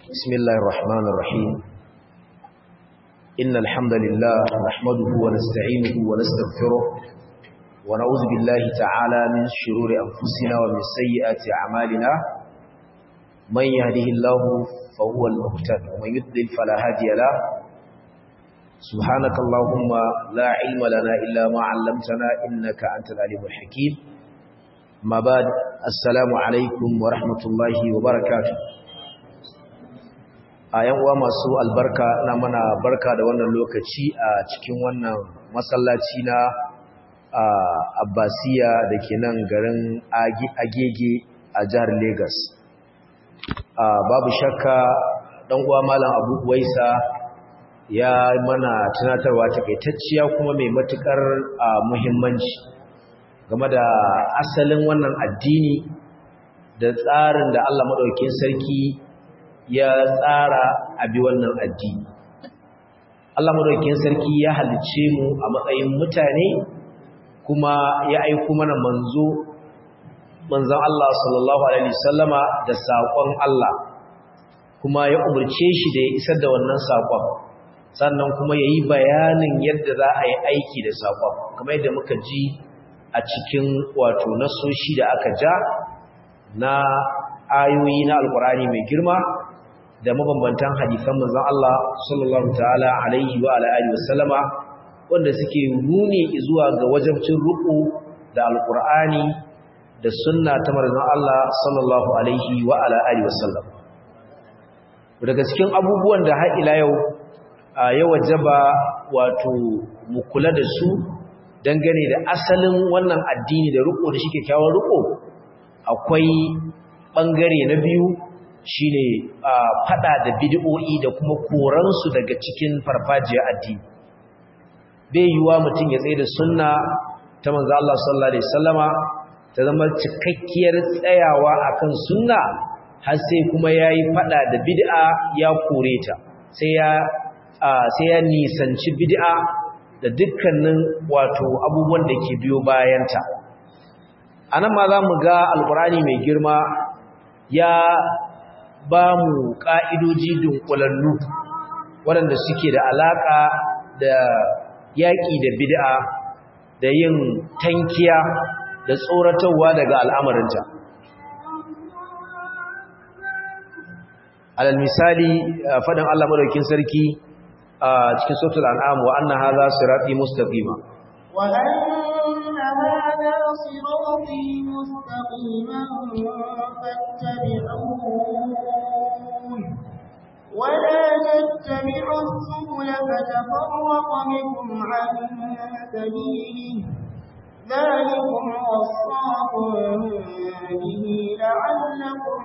بسم الله الرحمن الرحيم إن الحمد لله نحمده ونستعينه ونستغفره ونعوذ بالله تعالى من شرور أنفسنا ومن سيئات أعمالنا من يهده الله فهو المهتد ومن يضلل فلا هادي له سبحانك اللهم لا علم لنا إلا ما علمتنا إنك أنت العليم الحكيم ما بعد السلام عليكم ورحمة الله وبركاته a yan uwa masu albarka na mana barka da wannan lokaci a cikin wannan masallaci na abbasiya da ke nan garin agege a jihar Legas. babu shakka dan uwa malam abu waisa ya mana tunatarwa takaitacciya kuma mai matukar muhimmanci game da asalin wannan addini da tsarin da Allah maɗaukin sarki ya tsara abi wannan addini Allah madaukakin sarki ya halice mu a matsayin mutane kuma ya aiko mana manzo manzon Allah sallallahu alaihi wasallama da sakon Allah kuma ya umurce shi da ya isar da wannan sakon sannan kuma yayi bayanin yadda za a yi aiki da sakon kamar yadda muka ji a cikin wato nasoshi da aka ja na ayoyi na alkurani mai girma da mabambantan hadisan manzon Allah sallallahu ta'ala alaihi wa ala alihi wasallama wanda suke nuni zuwa ga wajibcin ruku da alqur'ani da sunna ta manzon Allah sallallahu alaihi wa ala alihi wasallam daga cikin abubuwan da har ila yau ya wajaba wato mu kula da su dangane da asalin wannan addini da ruku da shi kyakkyawar ruku akwai bangare na biyu shine fada da bid'o'i da kuma koransu daga cikin farfajiyar addini bai yiwa mutum ya tsaye da sunna ta manzo Allah sallallahu alaihi wasallama ta zama cikakkiyar tsayawa akan sunna har sai kuma yayi fada da bid'a ya kore ta sai ya sai ya nisanci bid'a da dukkanin wato abubuwan da ke biyo bayanta anan ma za mu ga alqurani mai girma ya ba mu ƙa'idoji dunkulallu waɗanda suke da alaƙa da yaƙi da bid'a da yin tankiya da tsoratarwa daga al'amarinta. alal misali faɗin Allah madaukin sarki a cikin sautul an'am wa anna hadha sirati mustaqima wa anna hadha sirati mustaqiman fattabi'uhu ولا تتبعوا السبل فتفرق بكم عن سبيله ذلكم وصاكم به لعلكم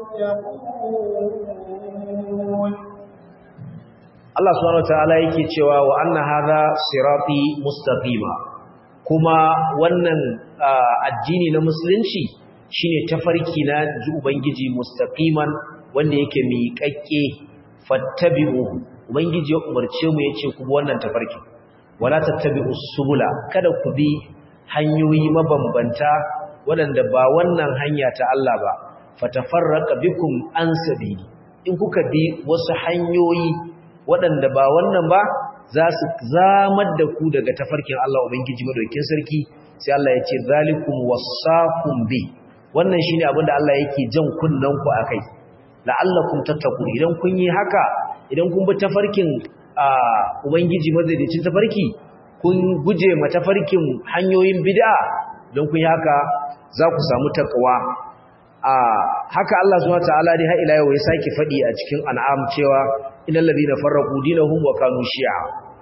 تتقون Allah subhanahu wataala yake cewa wa anna hadha sirati mustaqima kuma wannan addini na musulunci shine tafarki na ubangiji mustaqiman wanda yake miƙaƙƙe fattabi'uhu ubangiji ya umarce mu yace ku bi wannan tafarki wala tattabi'us subula kada ku bi hanyoyi mabambanta waɗanda ba wannan hanya ta Allah ba fatafarraqa bikum an sabili in kuka bi wasu hanyoyi waɗanda ba wannan ba za su zamar da ku daga tafarkin Allah ubangiji madaukakin sarki sai Allah ya ce zalikum wasaqum bi wannan shine abin da Allah yake jan kunnan ku akai la'allakum tattaqun idan kun yi haka idan kun bi tafarkin ubangiji madaukakin tafarki kun guje ma tafarkin hanyoyin bid'a don kun yi haka za ku samu takwa a haka Allah subhanahu wataala dai har ila yau ya saki fadi a cikin an'am cewa innal ladina farraqu dinahum wa kanu shi'a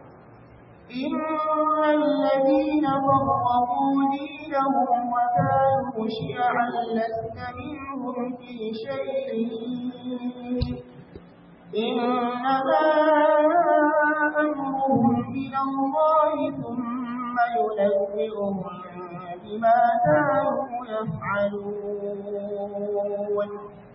innal ladina farraqu dinahum wa kanu shi'an lasta minhum fi shay'in إنما أمرهم إلى الله ثم ينبئهم بما كانوا يفعلون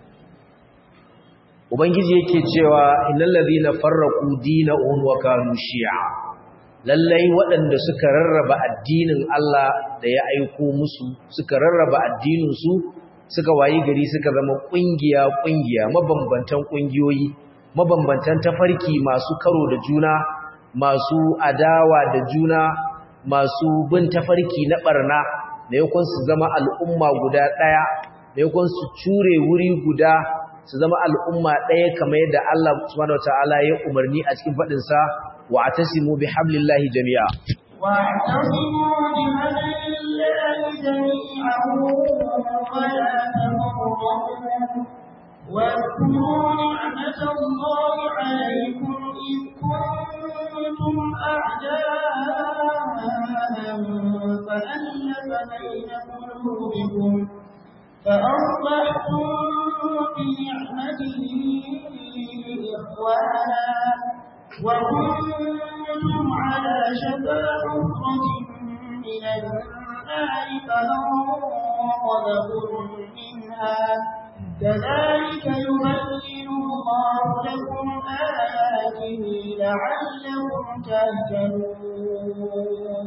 Ubangiji yake cewa innal ladhina farraqu dinahum wa kanu shi'a lallai waɗanda suka rarraba addinin Allah da ya aiko musu suka rarraba addinin su suka wayi gari suka zama kungiya kungiya mabambantan kungiyoyi mabambantan tafarki masu karo da juna masu adawa da juna masu bin tafarki na barna da yakon su zama al'umma guda daya da yakon su cure wuri guda su zama al'umma daya kamar yadda Allah subhanahu wataala ya umarni a cikin fadin sa wa atasimu bihablillahi jami'a واعتصموا بحبل الله جميعا ولا تفرقوا واذكروا نعمة الله عليكم إذ كنتم أعداء فألف بين قلوبكم فأصبحتم بنعمته إخوانا وكنتم على شفا حفرة من النار فأنقذكم منها كذلك يبين الله لكم آياته لعلكم تهتدون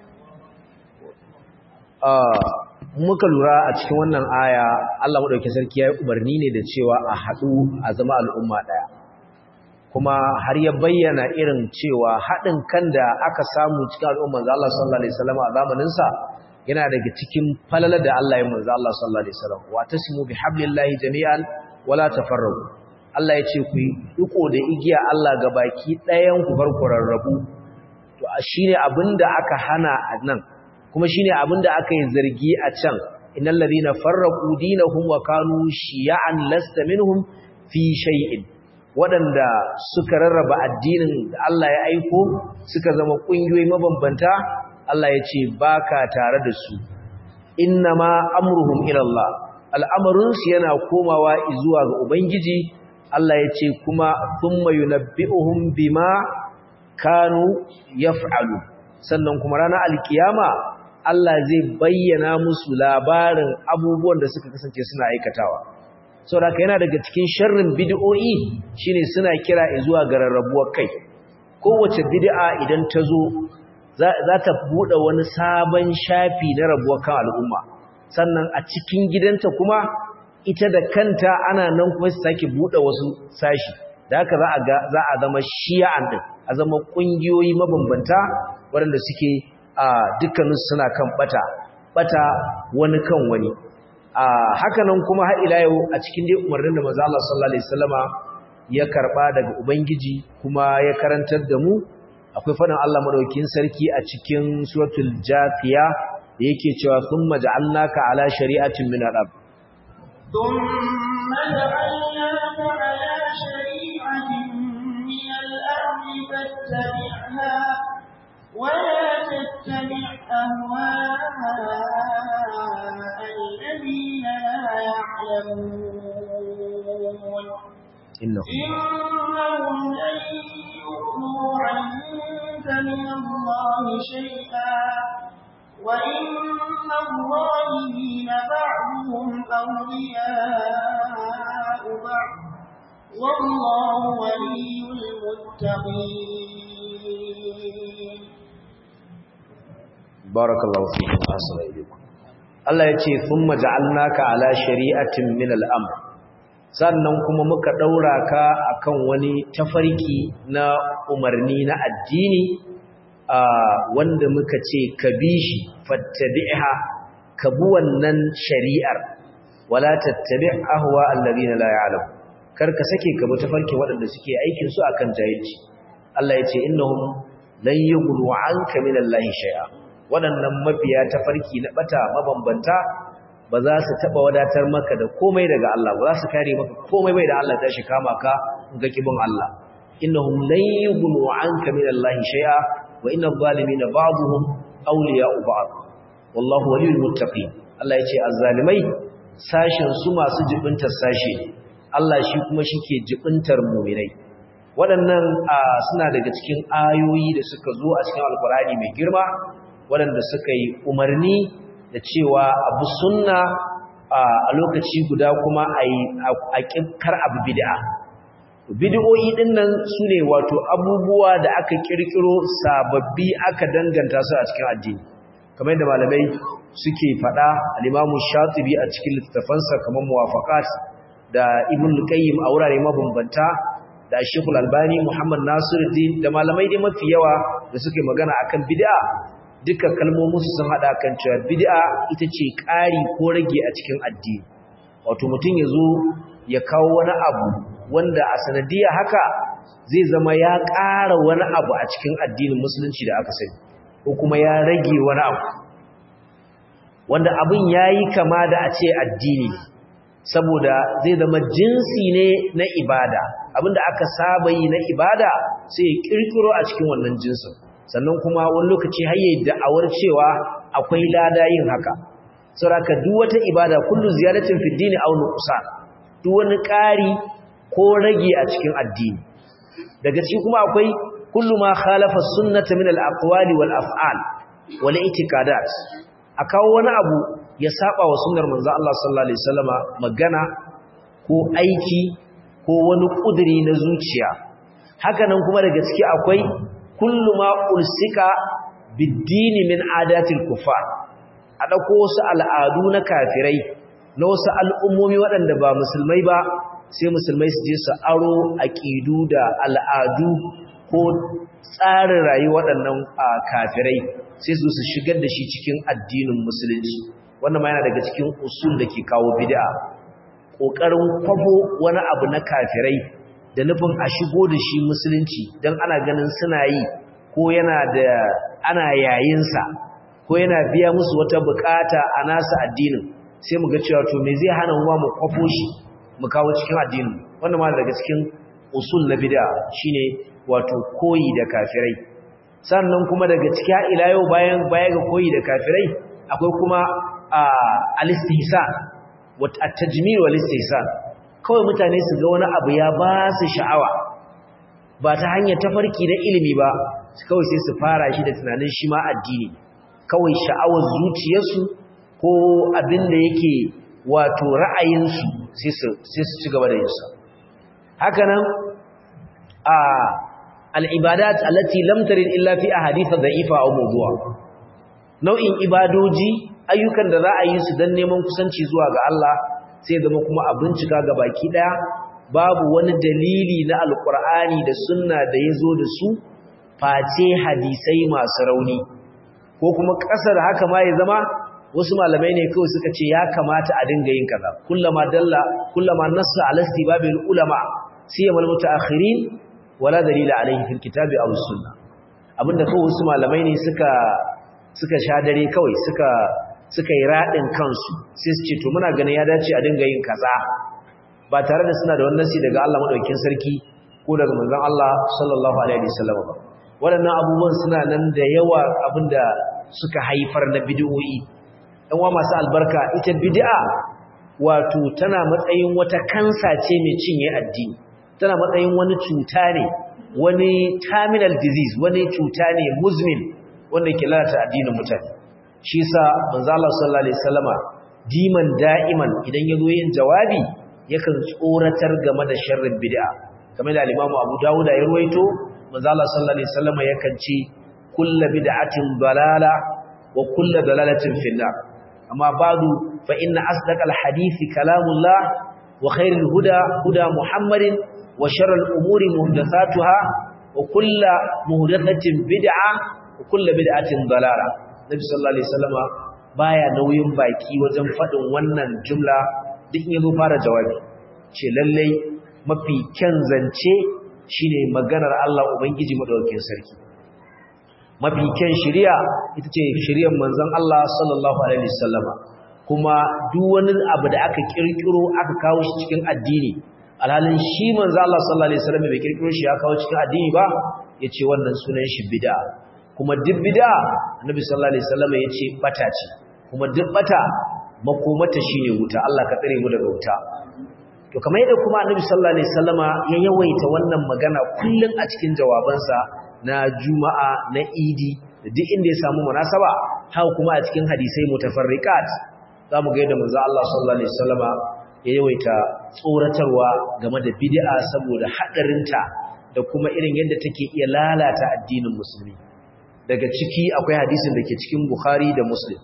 muka lura a cikin wannan aya Allah madaukakin sarki ya yi umarni ne da cewa a haɗu a zama al'umma ɗaya kuma har ya bayyana irin cewa haɗin kan da aka samu cikin al'umman Allah sallallahu alaihi wasallam a zamanin sa yana daga cikin falalar da Allah ya manzo Allah sallallahu alaihi wasallam wa tasimu bihablillahi jami'an wala tafarraqu Allah ya ce ku riko da igiya Allah ga baki ɗayan ku bar ku rarrabu to shine abinda aka hana a nan kuma shine abinda aka yi zargi a can innal ladina farraqu dinahum wa kanu shiya'an lasta minhum fi shay'in waɗanda suka rarraba addinin da Allah ya aiko suka zama ƙungiyoyi mabambanta Allah ya ce ba ka tare da su inna ma amruhum ilallah al'amarinsu yana komawa zuwa ga Ubangiji Allah ya ce kuma sun mayu na bi'uhun bima kanu ya fa'alu sannan kuma ranar alkiyama Allah zai bayyana musu labarin abubuwan da suka kasance suna aikatawa. saboda yana daga cikin sharrin bid'o'i shine suna kira zuwa ga rarrabuwar kai kowace bid'a idan ta zo za ta bude wani sabon shafi na rabuwar kan al'umma sannan a cikin gidanta kuma ita da kanta ana nan kuma su sake bude wasu sashi da haka za a ga za a zama shi'an din a zama kungiyoyi mabambanta waɗanda suke a dukkanin suna kan bata bata wani kan wani a hakanan kuma har ila yau a cikin dai umarnin da manzo Allah sallallahu alaihi wasallama ya karba daga ubangiji kuma ya karantar da mu akwai fadin Allah madaukakin sarki a cikin suratul jafiya da yake cewa thumma ja'alnaka ala shari'atin min al-ab thumma ja'alnaka ala shari'atin min al-amr fattabi'ha ولا تتبع أهواء الذين لا يعلمون إنهم, إنهم لن يغنوا عنك من الله شيئا وإن الظالمين بعضهم أولياء بعض والله ولي المتقين barakallahu fikum assalamu alaikum Allah ya ce thumma ja'alnaka ala shari'atin min al-amr sannan kuma muka daura ka akan wani tafarki na umarni na addini wanda muka ce ka bi shi fattabi'ha ka bi wannan shari'ar wala tattabi' ahwa alladhina la ya'lam kar ka sake ka bi tafarkin waɗanda suke aikin su akan jahilci Allah ya ce innahum lan yughlu 'anka min Allahi shay'a waɗannan mabiya ta farki na ɓata mabambanta ba za su taɓa wadatar maka da komai daga Allah ba za su kare maka komai bai da Allah ta shi kama ka ga kibin Allah innahum lan yughnu anka min Allah shay'a wa inna adh-dhalimina ba'dhum awliya'u ba'd wallahu waliyul muttaqin Allah yace azzalimai sashin su masu jibintar sashi Allah shi kuma shike jibintar mu'minai waɗannan suna daga cikin ayoyi da suka zo a cikin alkurani mai girma waɗanda suka yi umarni da cewa abu sunna a lokaci guda kuma a kar abu bid'a bid'o'i din nan sune wato abubuwa da aka kirkiro sababbi aka danganta su a cikin addini kamar yadda malamai suke fada al-Imam Shatibi a cikin littafansa kamar Muwafaqat da Ibn Qayyim a wurare mabambanta da Sheikh Al-Albani Muhammad Nasiruddin da malamai dai mafi yawa da suke magana akan bid'a duka kalmomin su sun hada kan cewa bid'a ita ce ƙari ko rage a cikin addini wato mutum yazo ya kawo wani abu wanda a sanadiyar haka zai zama ya ƙara wani abu a cikin addinin musulunci da aka sani ko kuma ya rage wani abu wanda abin yayi kama da a ce addini saboda zai zama jinsi ne na ibada abinda aka saba yi na ibada sai ya kirkiro a cikin wannan jinsin sannan kuma wani lokaci har yayin da'awar cewa akwai lada yin haka saboda duk wata ibada kullu ziyaratin fi dini aw nuqsan duk wani ƙari ko rage a cikin addini daga cikin kuma akwai kullu ma khalafa sunnata min al-aqwali wal af'al wal i'tiqadat akawo wani abu ya saba wa sunnar manzo Allah sallallahu alaihi wasallama magana ko aiki ko wani kudiri na zuciya haka nan kuma daga ciki akwai kullu ma ulsika bid-dini min adatil kufar a dauko wasu al'adu na kafirai na wasu al'ummomi waɗanda ba musulmai ba sai musulmai su je su aro aqidu da al'adu ko tsarin rayuwa waɗannan kafirai sai su su shigar da shi cikin addinin musulunci wannan ma yana daga cikin usul da ke kawo bid'a kokarin kwabo wani abu na kafirai da nufin a shigo da shi musulunci dan ana ganin suna yi ko yana da ana yayin sa ko yana biya musu wata bukata a nasu addinin sai mu ga cewa to me zai hana mu mu kwafo shi mu kawo cikin addinin wannan ma daga cikin usul na bid'a shine wato koyi da kafirai sannan kuma daga cikin ila yau bayan baya ga koyi da kafirai akwai kuma al-istihsan wa at-tajmil wal istihsan kawai mutane su ga wani abu ya ba su sha'awa ba ta hanyar tafarki na ilimi ba kawai sai su fara shi da tunanin shi ma addini kawai sha'awar zuciyarsu ko abin da yake wato ra'ayinsu sai su ci gaba da yinsa hakanan a al'ibadat allati lam tarid illa fi ahadith dha'ifa aw mawdu'a nau'in ibadoji ayyukan da za a yi su dan neman kusanci zuwa ga Allah sai zama kuma a bincika ga baki daya babu wani dalili na alqur'ani da sunna da yazo da su face hadisai masu rauni ko kuma kasar haka ma ya zama wasu malamai ne kawai suka ce ya kamata a dinga yin kaza kullama dalla kullama nassa ala istibabil ulama siyamal mutaakhirin wala dalila alaihi fil kitabi aw sunna abinda kawai wasu malamai ne suka suka sha dare kawai suka suka yi radin kansu sai su ce to muna ganin ya dace a dinga yin kaza ba tare da suna da wannan nasi daga Allah madaukakin sarki ko daga manzon Allah sallallahu alaihi wasallam ba waɗannan abubuwan suna nan da yawa abinda suka haifar na bid'o'i dan wa masu albarka ita bid'a wato tana matsayin wata kansa ce mai cinye addini tana matsayin wani cuta ne wani terminal disease wani cuta ne muzmin wanda ke lalata addinin mutane shi yasa manzo Allah sallallahu alaihi wasallama diman da'iman idan yazo yin jawabi yakan tsoratar game da sharrin bid'a kamar da al-Imam Abu Dawud ya ruwaito manzo Allah sallallahu alaihi wasallama yakan ce kullu bid'atin dalala wa kullu dalalatin finnar amma ba'du fa inna asdaqal hadithi kalamullah wa khairul huda huda muhammadin wa sharral umuri muhdathatuha wa kullu muhdathatin bid'a wa kullu bid'atin dalala nabi sallallahu alaihi wasallama baya nauyin baki wajen fadin wannan jumla duk yazo fara jawabi ce lalle mafi kyan zance shine maganar Allah ubangiji madaukakin sarki mafi kyan shari'a ita ce shari'ar manzon Allah sallallahu alaihi wasallama kuma duk wani abu da aka kirkiro aka kawo shi cikin addini alhalin shi manzon Allah sallallahu alaihi wasallama bai kirkiro shi ya kawo cikin addini ba yace wannan sunan shi bid'a kuma duk bid'a annabi sallallahu alaihi wasallama yace bata ce kuma duk bata makomata shine wuta Allah ka tsare mu daga wuta to kamar yadda kuma annabi sallallahu alaihi wasallama ya yawaita wannan magana kullun a cikin jawabansa na juma'a na idi da duk inda ya samu munasaba haka kuma a cikin hadisai mutafarriqat zamu ga yadda manzo Allah sallallahu alaihi wasallama ya yawaita tsoratarwa game da bid'a saboda hadarinta da kuma irin yadda take iya lalata addinin musulmi daga ciki akwai hadisin da ke cikin Bukhari da Muslim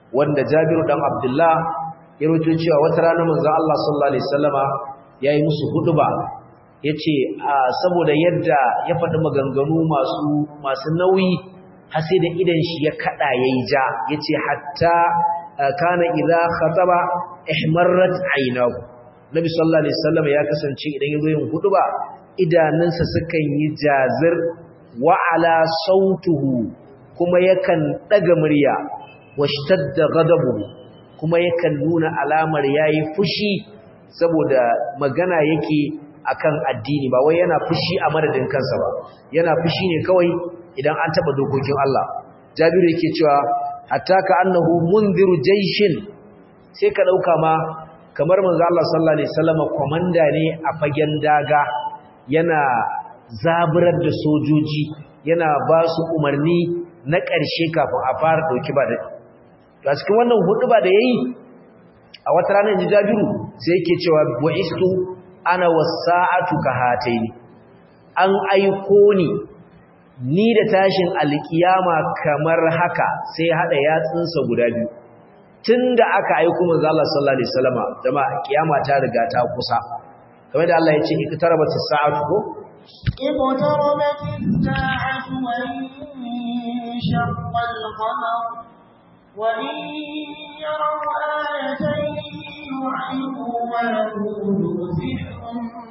wanda Jabiru dan Abdullah ya rawaito cewa wata rana manzon Allah sallallahu alaihi wasallama yayi musu huduba yace saboda yadda ya faɗi maganganu masu masu nauyi har sai da idan shi ya kada yayi ja yace hatta kana idza khataba ihmarrat aynahu nabi sallallahu alaihi wasallam ya kasance idan yazo yin huduba idanunsa sukan yi jazir wa ala sautuhu kuma yakan daga murya washtadda ghadabuhu kuma yakan nuna alamar yayi fushi saboda magana yake akan addini ba wai yana fushi a madadin kansa ba yana fushi ne kawai idan an taba dokokin Allah Jabiru yake cewa hatta ka annahu munziru jaishin sai ka dauka ma kamar manzo Allah sallallahu alaihi wasallam komanda ne a fagen daga yana zaburar da sojoji yana ba su umarni na ƙarshe kafin a fara dauki ba da a cikin wannan huduba da yayi a wata ranar inji Jabiru sai yake cewa bu'istu ana wasa'atu kahataini an aiko ni ni da tashin alkiyama kamar haka sai hada yatsunsa guda biyu tunda aka aiko manzo Allah sallallahu alaihi wasallama jama'a kiyama ta riga ta kusa kamar da Allah ya ce iktarabat as-sa'atu ko اقتربت الساعة وانشق القمر وإن يروا آية يعرضوا ويقولوا سحر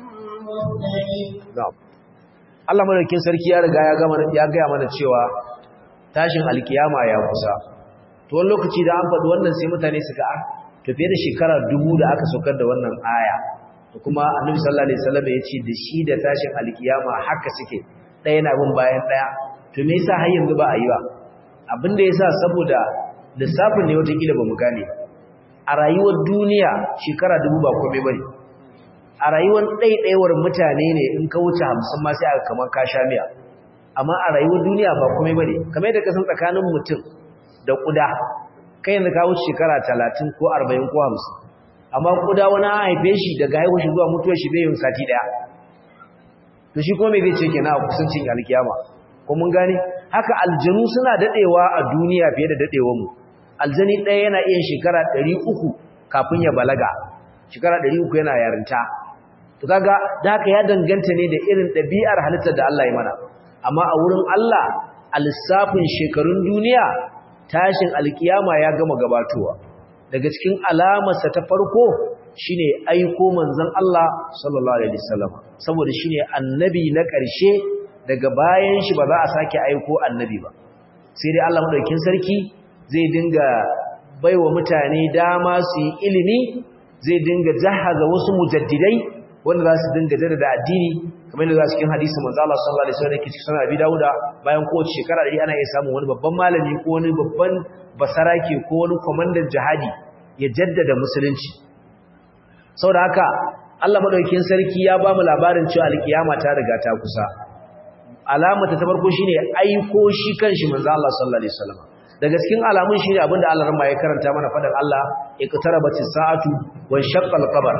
مستمر na'am Allah madaukakin sarki ya riga ya gama ya ga mana cewa tashin alkiyama ya kusa to wani lokaci da an faɗi wannan sai mutane suka a to fiye da shekara dubu da aka saukar da wannan aya to kuma annabi sallallahu alaihi wasallam ya ce da shi da tashin alkiyama haka suke ɗaya na bin bayan ɗaya to me yasa har yanzu ba a yi ba abin da yasa saboda lissafin ne wata kila ba mu gane a rayuwar duniya shekara dubu ba komai bane a rayuwar ɗaiɗaiwar mutane ne in ka wuce hamsin ma sai aka kamar ka sha miya amma a rayuwar duniya ba komai bane kamar yadda ka san tsakanin mutum da ƙuda kai yanzu ka wuce shekara talatin ko arba'in ko hamsin amma ƙuda wani an haife shi daga haihuwar shi zuwa mutuwar shi bai yin sati ɗaya to shi kuma me zai ce kenan a kusancin alkiyama ko mun gane haka aljanu suna daɗewa a duniya fiye da daɗewar mu aljani ɗaya yana iya shekara ɗari uku kafin ya balaga shekara ɗari uku yana yarinta to kaga da haka ya danganta ne da irin ɗabi'ar halittar da Allah ya mana amma a wurin Allah a lissafin shekarun duniya tashin alkiyama ya gama gabatowa daga cikin alamarsa ta farko shine aiko manzon Allah sallallahu alaihi wasallam saboda shine annabi na ƙarshe daga bayan shi ba za a sake aiko annabi ba sai dai Allah madaukakin sarki zai dinga baiwa mutane dama su yi ilimi zai dinga jahaza wasu mujaddidai wanda za su dinga jaddada addini kamar yadda za su cikin hadisi manzo Allah sallallahu alaihi wasallam yake cikin Abi Dawuda bayan kowace shekara da ana iya samun wani babban malami ko wani babban basarake ko wani komandan jihadi ya jaddada musulunci saboda haka Allah madaukakin sarki ya ba mu labarin cewa alkiyama ta riga ta kusa alamata ta farko shine aiko shi kanshi manzo Allah sallallahu alaihi wasallam daga cikin alamun shine abinda Allah ran ya karanta mana fadan Allah iqtarabatis sa'atu wa shaqqal qamar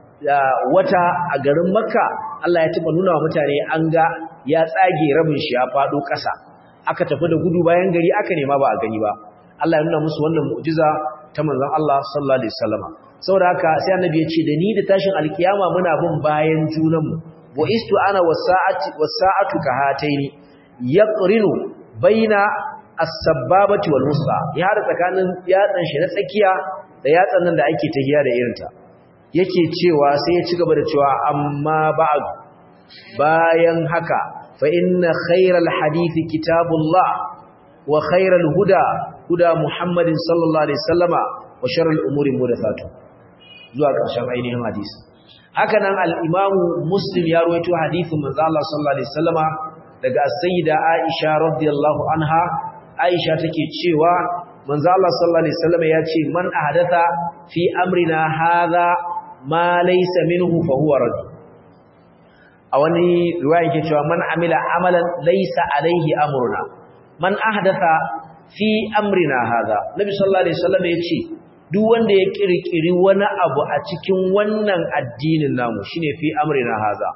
wata a garin Makka Allah ya taba nuna wa mutane an ga ya tsage rabin shi ya fado ƙasa aka tafi da gudu bayan gari aka nema ba a gani ba Allah ya nuna musu wannan mu'jiza ta manzon Allah sallallahu alaihi wasallam saboda haka sai annabi ya ce da ni da tashin alkiyama muna bin bayan junanmu wa istu ana wasa'ati wasa'atu kahataini yaqrinu baina as-sabbabati wal wusta ya hada tsakanin yatsan shi na tsakiya da yatsan nan da ake tahiya da irinta yake cewa sai ya ci gaba da cewa amma ba'd bayan haka fa inna khayral hadithi kitabullah wa khayral huda huda muhammadin sallallahu alaihi wasallama wa sharral umuri mudathatu zuwa ƙarshen ainihin hadisi haka nan al-imamu muslim ya rawaito hadithin manzo Allah sallallahu alaihi wasallama daga sayyida aisha radiyallahu anha aisha take cewa manzo Allah sallallahu alaihi wasallama ya ce man ahdatha fi amrina hadha ma laysa minhu fa huwa rad a wani riwaya yake cewa man amila amalan laysa alaihi amruna man ahdatha fi amrina hadha nabi sallallahu alaihi wasallam yace duk wanda ya kirkiri wani abu a cikin wannan addinin namu shine fi amrina hadha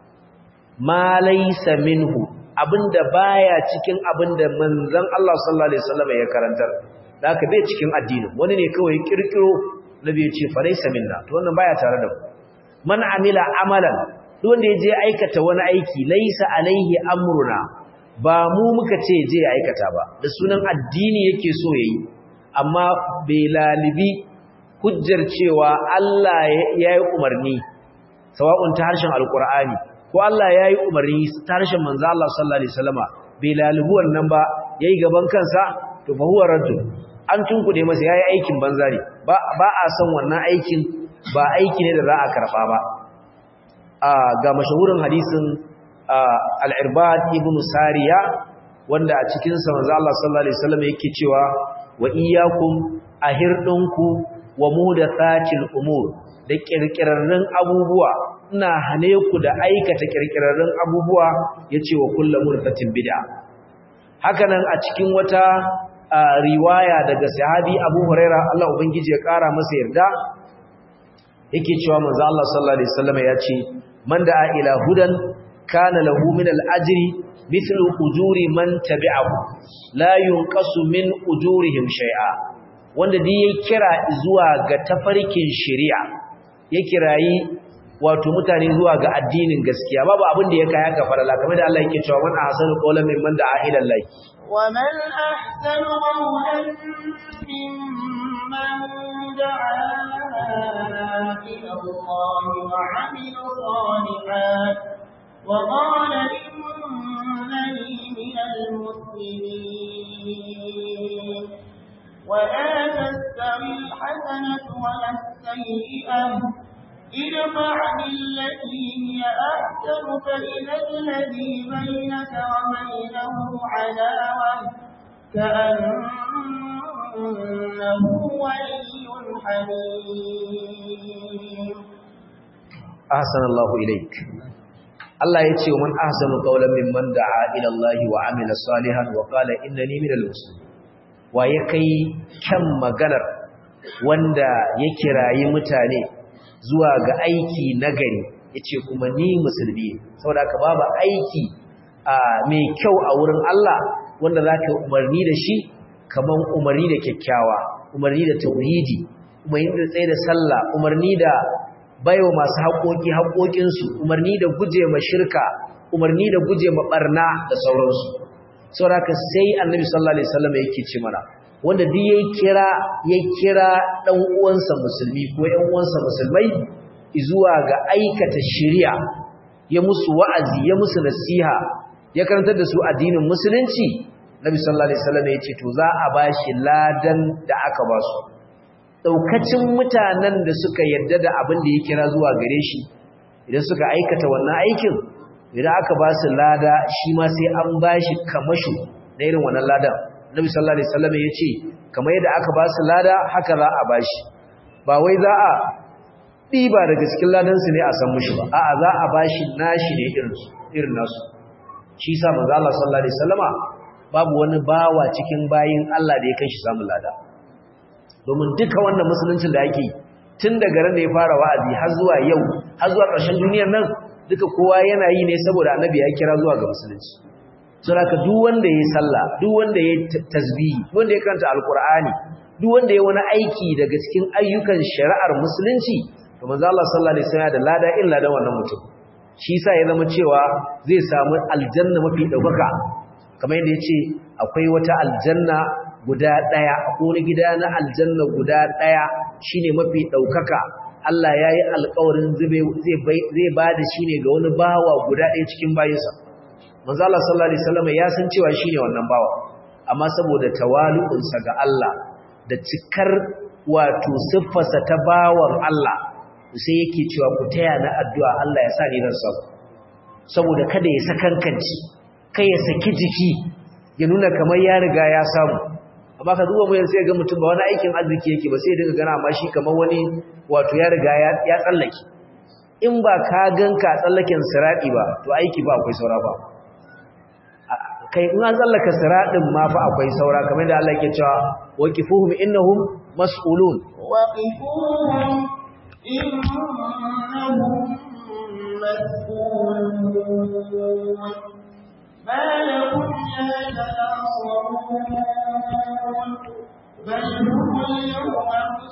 ma laysa minhu abinda baya cikin abinda manzon Allah sallallahu alaihi wasallam ya karantar da aka bai cikin addinin wani ne kawai kirkiro nabi ya ce falaisa minna to wannan baya tare da mu man amila amalan duk wanda ya je aikata wani aiki laisa alaihi amruna ba mu muka ce je aikata ba da sunan addini yake so yayi amma bai lalibi hujjar cewa Allah ya yi umarni sawa'un ta harshen alkur'ani ko Allah ya yi umarni ta harshen manzo Allah sallallahu alaihi wasallama bai lalibi wannan ba yayi gaban kansa to fa huwa raddu an tunkude masa yayi aikin banza ne ba ba a san wannan aikin ba aiki ne da za a karba ba a ga mashahurin hadisin al-irbad ibn sariya wanda a cikin sa manzo Allah sallallahu alaihi wasallam yake cewa wa iyyakum ahirdunku wa mudathatil umur da kirkirarrun abubuwa ina hane ku da aikata kirkirarrun abubuwa yace wa kullu murtatin bid'a hakanan a cikin wata riwaya daga sahabi Abu Huraira Allah ubangiji ya kara masa yarda yake cewa manzo Allah sallallahu alaihi wasallam yace man da'a ila hudan kana lahu min al-ajri mithlu ujuri man tabi'ahu la yunqasu min ujurihim shay'a wanda dai ya kira zuwa ga tafarkin shari'a ya kirayi wato mutane zuwa ga addinin gaskiya babu abin da ya kai haka farala kamar da Allah yake cewa man ahsanu qawlan mimman da'a ila Allah wa man ahsanu qawlan mimman da'a ila Allah wa 'amila salihan wa qala innani minal muslimin ولا تستوي الحسنة ولا السيئة ادفع بالتي هي أحسن فإذا الذي بينك وبينه عداوة كأنه ولي حميم أحسن الله إليك Allah ya ce wa man ahsanu qawlan mimman da'a ila Allah wa amila salihan wa qala innani minal muslimin wa ya kai kyan maganar wanda ya kirayi mutane zuwa ga aiki nagari yace kuma ni musulmi saboda haka babu aiki mai kyau a wurin Allah wanda zaka umarni da shi kaman umarni da kyakkyawa umarni da tauhidi umarni da tsaye da sallah umarni da baiwa masu haƙoƙi haƙoƙinsu umarni da guje ma shirka umarni da guje ma barna da sauransu saboda haka sai annabi sallallahu alaihi wasallam yake ce mana wanda duk yayi kira ya kira dan uwansa musulmi ko ƴan uwansa musulmai zuwa ga aikata shari'a ya musu wa'azi ya musu nasiha ya karantar da su addinin musulunci nabi sallallahu alaihi wasallam ya ce to za a bashi ladan da aka ba su daukacin mutanen da suka yarda da abin da ya kira zuwa gare shi idan suka aikata wannan aikin idan aka ba su lada shi ma sai an bashi kamasho na irin wannan ladan nabi sallallahu alaihi wasallam ya ce kamar yadda aka ba su lada haka za a bashi ba wai za a ɗiba daga cikin ladansu ne a san mushi ba a'a za a bashi nashi ne irin nasu shi sa manzo Allah sallallahu alaihi wasallama babu wani bawa cikin bayin Allah da ya kai shi samun lada domin duka wannan musuluncin da ake tun daga ran da ya fara wa'azi har zuwa yau har zuwa ƙarshen duniyar nan duka kowa yana yi ne saboda annabi ya kira zuwa ga musulunci saboda duk wanda ya sallah duk wanda ya tasbihi duk wanda ya karanta alqur'ani duk wanda ya wani aiki daga cikin ayyukan shari'ar musulunci to manzo Allah sallallahu alaihi wasallam da lada illa da wannan mutum shi yasa ya zama cewa zai samu aljanna mafi daukaka kamar yadda yace akwai wata aljanna guda daya akwai wani gida na aljanna guda daya shine mafi daukaka Allah yayi alƙawarin zai zai bada shi ne ga wani bawa guda ɗaya cikin bayinsa manzo Allah sallallahu alaihi wasallam ya san cewa shine wannan bawa amma saboda tawalu'unsa ga Allah da cikar wato siffarsa ta bawan Allah sai yake cewa ku taya na addu'a Allah ya sa ni zan samu saboda kada ya sakankanci kai ya saki jiki ya nuna kamar ya riga ya samu amma ka zuwa mu sai ga mutum ba wani aikin arziki yake ba sai daga gana amma shi kamar wani wato ya riga ya tsallake in ba ka ganka tsallaken siradi ba to aiki ba akwai saura ba kai in an tsallaka siradin ma fa akwai saura kamar da Allah yake cewa waqifuhum innahum mas'ulun waqifuhum innahum mas'ulun ما لكم لا تناصرون بل هم اليوم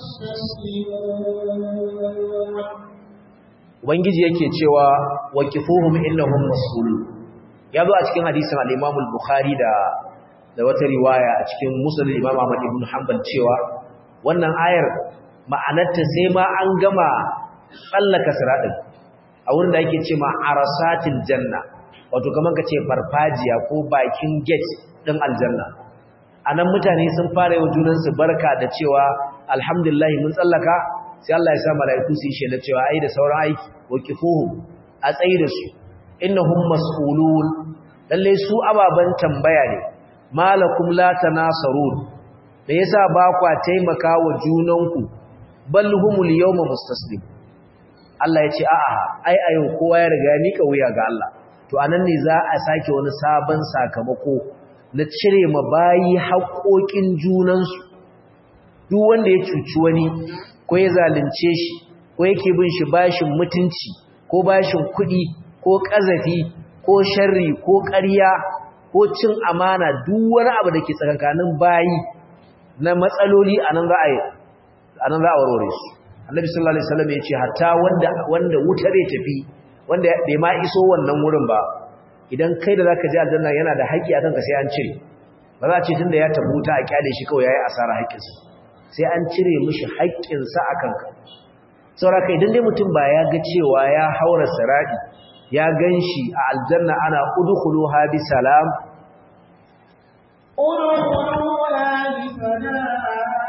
مستسلمون ubangiji yake cewa waqifuhum innahum mas'ulun ya zo a cikin hadisin al-Imam al-Bukhari da da wata riwaya a cikin Musnad Imam Ahmad ibn Hanbal cewa wannan ayar ma'anarta sai ma an gama tsallaka siradin a wurin da yake cewa arasatil janna wato kaman kace farfajiya ko bakin gate din aljanna anan mutane sun fara yau junan su barka da cewa alhamdulillah mun tsallaka sai Allah ya sa mala'iku su yi shela cewa ai da sauran aiki waqifuhum a tsayi da su innahum mas'ulun lalle su ababan tambaya ne malakum la tanasarun da yasa ba kwa taimaka wa junanku bal humul yawma mustaslim Allah ya ce a'a ai a yau kowa ya riga ni wuya ga Allah to anan ne za a sake wani sabon sakamako na cire ma bayi haƙoƙin junansu duk wanda ya cuci wani ko ya zalunce shi ko yake bin shi bashin mutunci ko bashin kuɗi ko ƙazafi ko sharri ko ƙarya ko cin amana duk wani abu da ke tsakankanin bayi na matsaloli a nan za a warware su annabi sallallahu alaihi wasallam ya ce hatta wanda wanda wuta zai tafi wanda bai ma iso wannan wurin ba idan kai da zaka je aljanna yana da haƙƙi akan ka sai an cire ba za a ce tunda ya tafi wuta a kyale shi kawai yayi asara haƙƙinsa sai an cire mishi haƙƙinsa akan ka saboda kai idan dai mutum ba ya ga cewa ya haura sirati ya ganshi a aljanna ana udkhuluha bi salam ادخلوها بسلام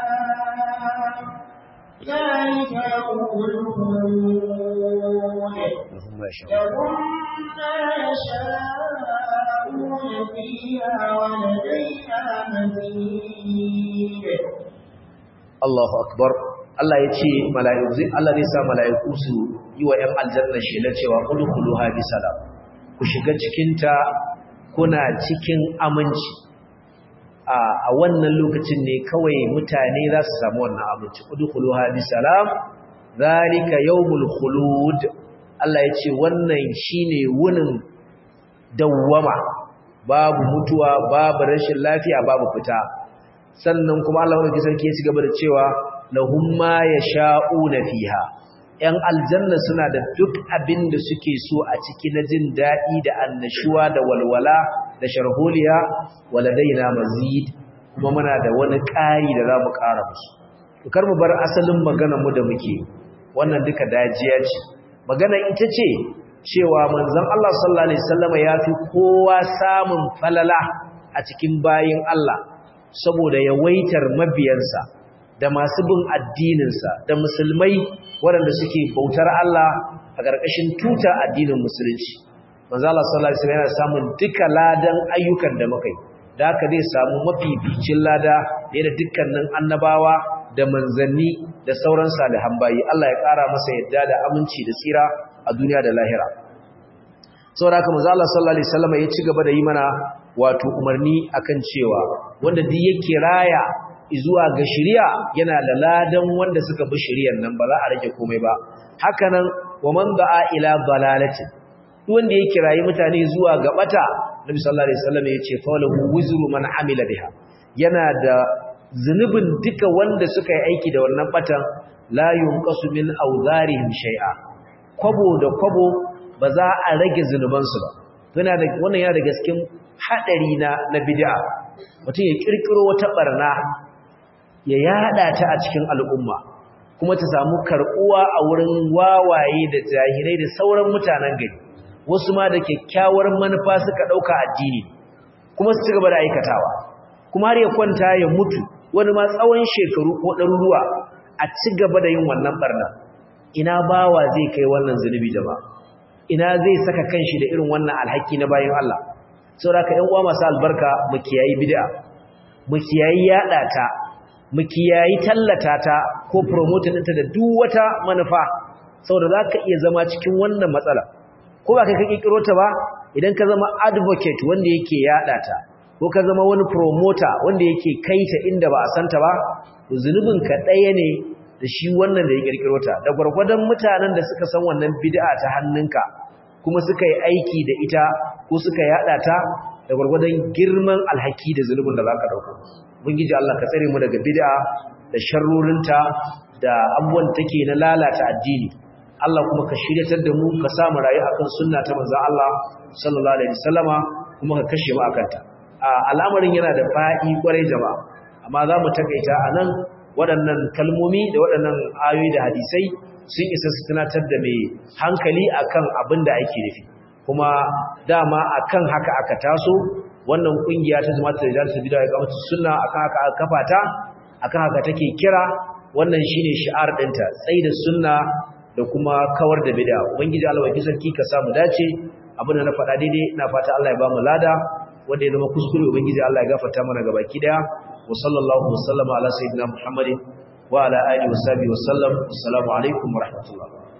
ذلك يوم الخلود Allahumma ya sha لهم ما يشاءون فيها ولدينا مزيد Allahu akbar Allah ya ce mala'iku zai Allah zai sa mala'iku su yi wa ‘yan aljanna shela cewa udkhuluha bi salam ku shiga cikinta kuna cikin aminci a a wannan lokacin ne kawai mutane za su samu wannan aminci udkhuluha bi salam zalika yawmul khulud Allah ya ce wannan shine wunin dawwama babu mutuwa babu rashin lafiya babu fita sannan kuma Allah wanda sarki ya ci gaba da cewa lahum ma yasha'una fiha yan aljanna suna da duk abin da suke so a ciki na jin dadi da annashuwa da walwala da sharholiya waladaina mazid kuma muna da wani ƙari da zamu ƙara musu to kar mu bar asalin maganar mu da muke wannan duka dajiya ce magana ita ce cewa manzon Allah sallallahu alaihi wasallam ya fi kowa samun falala a cikin bayin Allah saboda yawaitar mabiyansa da masu bin addininsa da musulmai waɗanda suke bautar Allah a ƙarƙashin tuta addinin musulunci manzo Allah sallallahu alaihi wasallam yana samun duka ladan ayyukan da muka yi da haka zai samu mafificin lada da da dukkanin annabawa da manzanni da sauran salihan bayi Allah ya ƙara masa yadda da aminci da tsira a duniya da lahira saboda haka manzo Allah sallallahu alaihi wasallam ya ci gaba da yi mana wato umarni akan cewa wanda duk yake raya zuwa ga shari'a yana da ladan wanda suka bi shari'ar nan ba za a rage komai ba hakanan wa man da'a ila dalalatin duk wanda yake rayi mutane zuwa ga bata Nabi sallallahu alaihi wasallam ya ce falahu wizru man amila biha yana da zunubin duka wanda suka yi aiki da wannan batan la yunqasu min awzarihim shay'a kwabo da kwabo ba za a rage zunubansu ba yana da wannan yana da gaskin hadari na na bid'a mutum ya kirkiro wata barna ya yada ta a cikin al'umma kuma ta samu karbuwa a wurin wawaye da jahilai da sauran mutanen gari wasu ma da kyakkyawar manufa suka dauka addini kuma su cigaba da aikatawa kuma har ya kwanta ya mutu wani ma tsawon shekaru ko ɗaruruwa a cigaba da yin wannan barna ina bawa zai kai wannan zunubi jama'a ina zai saka kanshi da irin wannan alhaki na bayan Allah saboda ka ƴan uwa masu albarka mu kiyayi bid'a mu kiyayi yada ta mu kiyayi tallata ta ko promoting ɗinta da duk wata manufa saboda zaka iya zama cikin wannan matsala ko ba kai ka kikiro ta ba idan ka zama advocate wanda yake yada ta ko ka zama wani promoter wanda yake kaita inda ba a santa ba to zunubin ka ɗaya ne da shi wannan da ya kirkiro ta da gwargwadon mutanen da suka san wannan bid'a ta hannunka kuma suka yi aiki da ita ko suka yada ta da gwargwadon girman alhaki da zulubin da zaka dauka ubangiji Allah ka tsare mu daga bid'a da sharrorinta da abubuwan take na lalata addini Allah kuma ka shiryatar da mu ka samu rayu akan sunna ta manzon Allah sallallahu alaihi wasallama kuma ka kashe mu akan ta al'amarin yana da fa'i kwarai jama'a amma za mu takaita anan waɗannan kalmomi da waɗannan ayoyi da hadisai sun isa su tunatar da mai hankali akan abin da ake nufi kuma dama akan haka aka taso wannan kungiya ta zama ta da bid'a ga mutu sunna akan haka aka kafa ta akan haka take kira wannan shine shi'ar dinta tsayi da sunna da kuma kawar da bid'a ubangiji Allah wai sarki ka samu dace abin da na faɗa daidai ina fata Allah ya ba mu lada wanda ya zama kuskure ubangiji Allah ya gafarta mana gabaki daya wa sallallahu wa sallama ala sayyidina muhammadin wa ala alihi wa sahbihi wa sallam assalamu alaikum wa rahmatullah